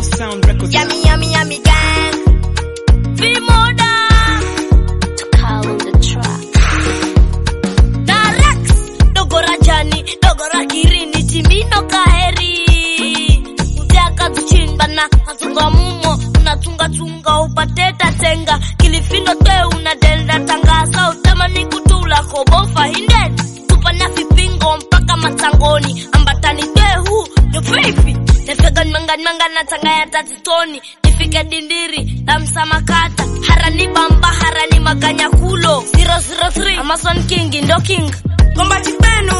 Yellow Sound Records. Yummy, yummy, yummy gang. Vimoda. Call on the track. Na Rex. Dogo Rajani, dogo Rakirini, Timino Kaheri. Mjaka tuchimbana, natunga mumo, unatunga tunga upate tatenga. Kilifino te unadenda tangasa, utamani kutula kobofa hinden. Tupana vipingo mpaka matangoni, ambatani tehu, yo baby. Nefegan mangan mangan na tanga ya tatitoni. Nifike dindiri, damsa makata. Harani bamba, harani maganya kulo. 003, Amazon King, ndo king. Komba chipenu.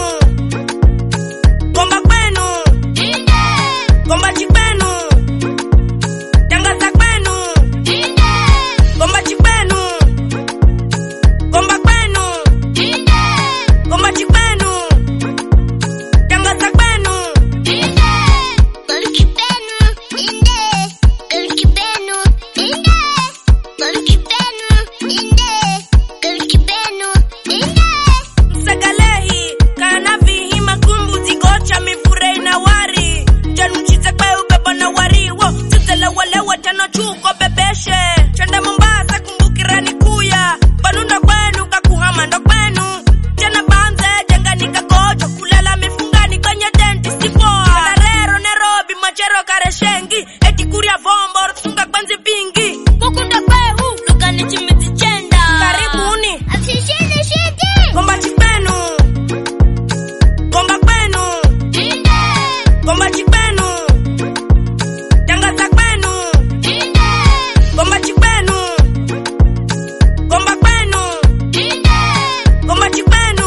Komba kwenu. Komba chipenu. Tangaza kwenu. Komba chipenu. Komba kwenu. Komba chipenu. Tangaza kwenu. Golki benu, inde. Golki benu, inde. Golki benu, inde. Golki benu, inde. Msagalehi kana vihima kumbu zigocha mifure na wari Jan mchite kwe ubeba na wariwo Tutele wale watano chuko bebeshe Chende Mombasa kumbukirani kuya Banunda kwenu kakuhama ndo kwenu Jana banze jenga nikagojo Kulala mifungani kwenye denti sipoa Kadarero Nairobi machero kareshengi Eti kuria vombo rutunga kwenzi pingi Kukunda kwehu lugani chimiti chenda Karibuni Asishinde shinde. Komba chipenu Komba kwenu Inde. Komba chipenu Tangaza kwenu Inde. Komba chipenu Komba kwenu Inde. Komba chipenu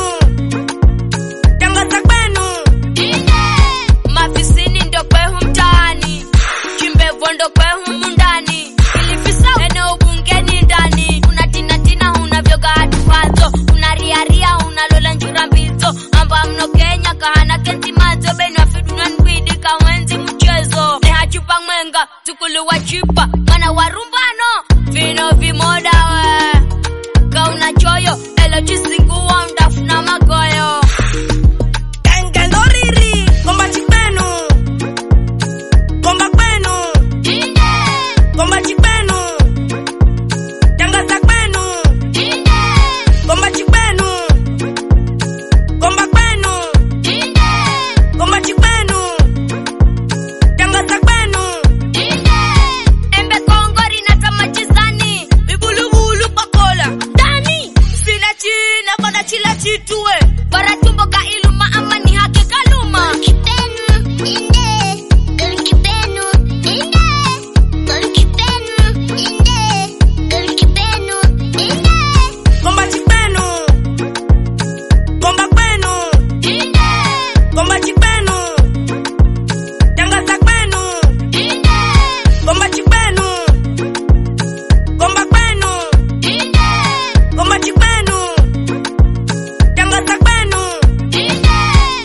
Tangaza kwenu Inde. Mafisini ndo kwehu mtaani Chimbevo ndo kwehu mundani Ilifisa eneo bungeni ndani Unatinatina unavyoga hatufazo Unariaria unalola njura mbizo Amba mno Kenya kahana kenti mazo Benu afiduna nkwidi kawenzi mchezo Nehachupa mwenga tukuluwa chupa Mana warumbano Vino vimoda we Kauna choyo Elo chisinguwa undafuna magoyo Kangaloriri Komba chipenu Komba kwenu Inde. Komba chipenu Tangaza kwenu Inde. Komba chipenu Komba kwenu Inde. Komba chipenu Tangaza kwenu Inde. Embe kongori na kama chisani Bibulubulu pakola Dani Sina china bana chila chitue Bara tumbo ka iluma ama ni hake kaluma Golki benu, inde. Golki benu, inde. Golki benu, inde. Golki benu, inde. Komba chipenu Komba kwenu Inde. Komba chipenu Tangaza kwenu Inde. Komba chipenu Komba kwenu Inde. Komba chipenu Tangaza kwenu Inde.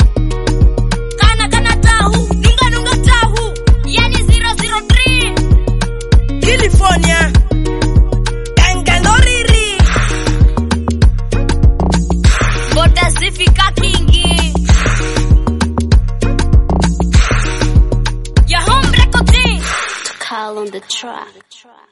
Kana kana tahu Nunga nunga tahu Yani 003 California Kangaloriri Boda zifika kingi Ya home record Call on the track.